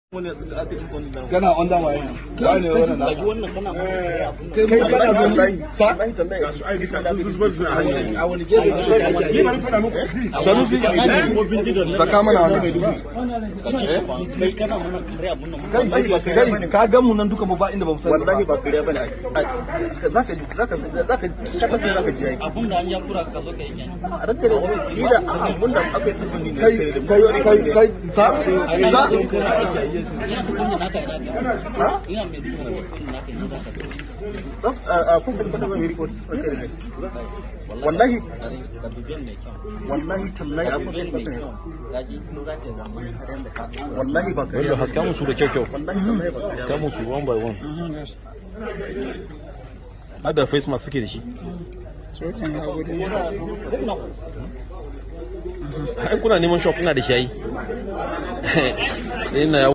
kana on dama yana ya ne wannan na wannan kana kai kai kana zo sa a wani gefe ne kai sanusi saka mana wannan kai kana mana kare abun nan kai kai ka gan mu nan duka mu ba inda ba mu sani wallahi ba kariya bane zaka zaka zaka shaka sai zaka ji ai abun da an ya kura ka zo kai kenan a ranka da ni da abun da aka yi sirrin ne kai kai kai kai sa sa ina su kunya naka ina ka ina mai duka kunya naka ina ka a kun san kada mai report wallahi da dubiyan mai kyau wallahi tallahi a kun san dubiyan mai kada kyau gaji in za ka zama karen da ka wallahi ba kariya Bello haska musu da kyau kyau. wallahi tallahi ba kariya Haska musu one by one. Har da face mask suke da shi. Ai kuna neman shop ina da shi ai. Ina